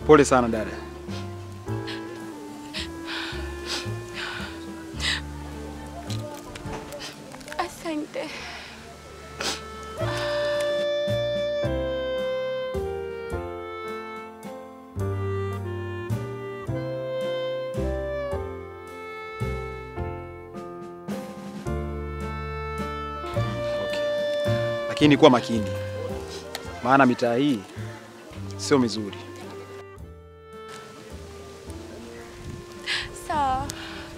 Pole sana dada. Asante. Okay. Lakini kuwa makini, maana mitaa hii sio mizuri. Sawa.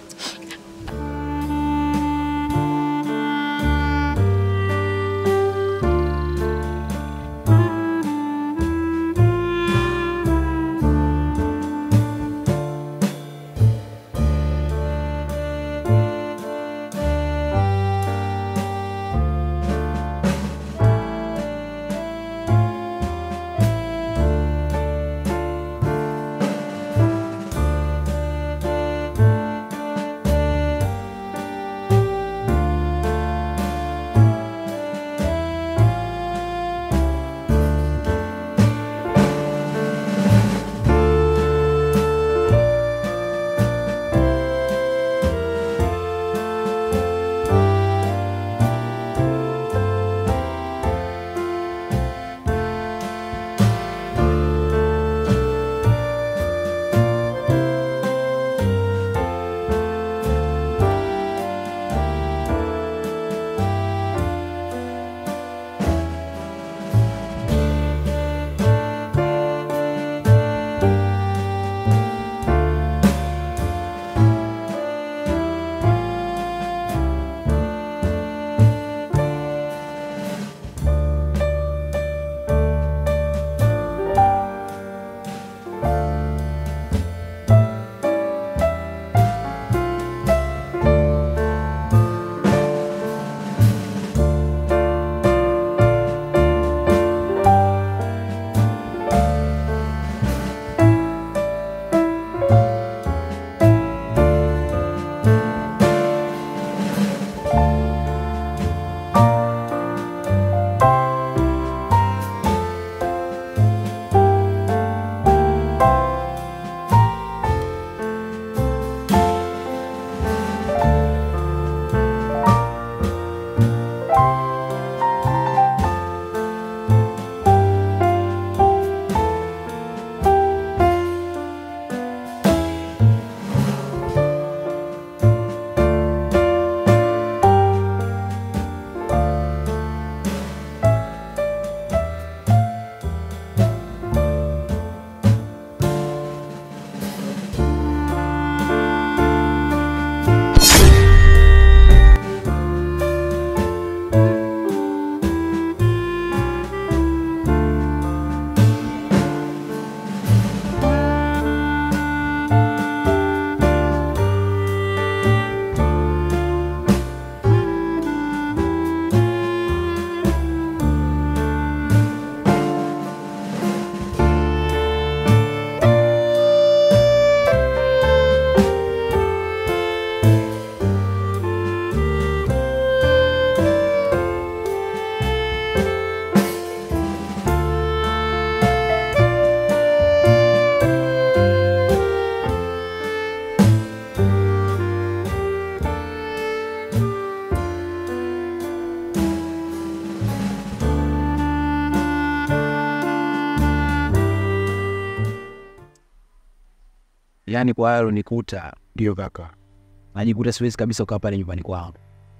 Yaani kwa hayo nikuta Ndio kaka. najikuta siwezi kabisa kukaa pale nyumbani kwangu.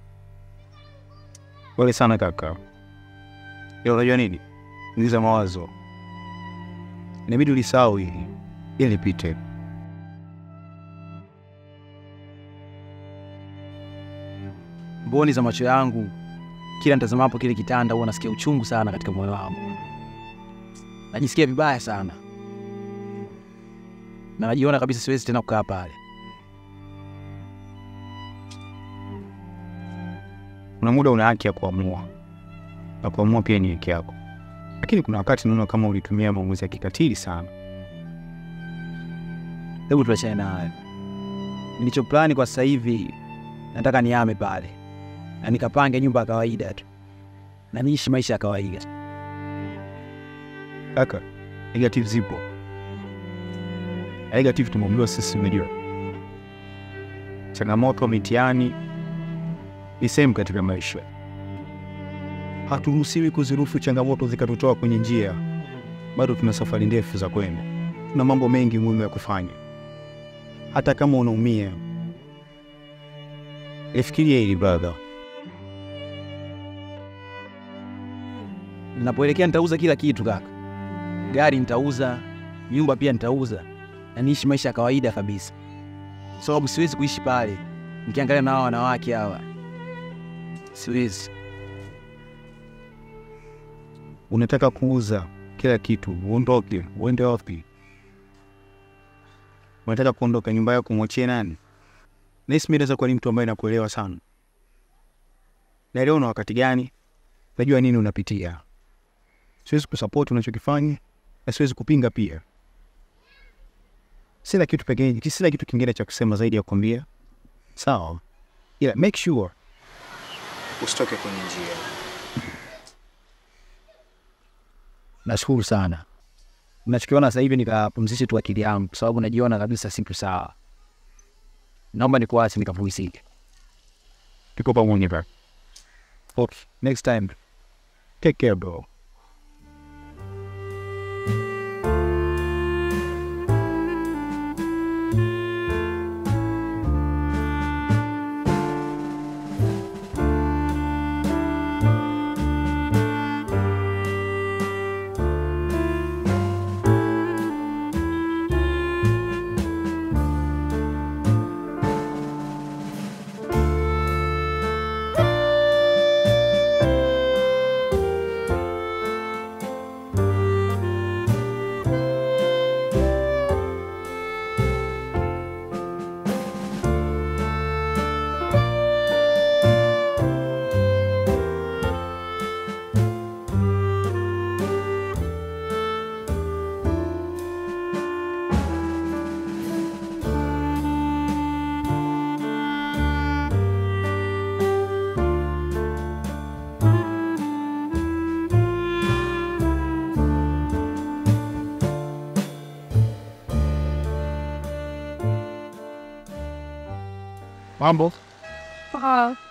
Pole sana kaka. Ila unajua nini? Niza mawazo. Inabidi ulisahau hili ili lipite. Mboni za macho yangu kila nitazamapo kile kitanda huwa nasikia uchungu sana katika moyo wangu, najisikia vibaya sana na najiona kabisa siwezi tena kukaa pale. Kuna muda una haki ya kuamua, na kuamua pia ni haki yako, lakini kuna wakati naona kama ulitumia maamuzi ya kikatili sana. Hebu tuachane na hayo. Nilichoplani kwa sasa hivi, nataka nihame pale na nikapange nyumba ya kawaida tu na niishi maisha ya kawaida. Kaka, negative zipo, negative tumeambiwa sisi, unajua changamoto, mitihani ni sehemu katika maisha. Haturuhusiwi kuziruhusu changamoto zikatutoa kwenye njia. Bado tuna safari ndefu za kwenda, tuna mambo mengi muhimu ya kufanya. Hata kama unaumia, lifikiria hili brother. Ninapoelekea nitauza kila kitu kaka, gari nitauza, nyumba pia nitauza, na niishi maisha ya kawaida kabisa, sababu siwezi kuishi pale nikiangalia na hawa wanawake hawa, siwezi. Unataka kuuza kila kitu, uondoke, uende wapi? Unataka kuondoka, nyumba yako mwachie nani? Nahisi mimi naweza kuwa ni mtu ambaye nakuelewa sana, naelewa una wakati gani, najua nini unapitia. Siwezi kusapoti unachokifanya na siwezi kupinga pia. Sina kitu pekee, sina kitu kingine cha kusema zaidi ya kukwambia sawa, ila make sure usitoke kwenye njia. Nashukuru sana. Nachokiona sasa hivi nikapumzishe tu akili yangu, kwa sababu najiona kabisa sipo sawa. Naomba nikuache nikapumzike. Tuko pamoja bro. Okay, next time. Take care bro. Mambo Poa.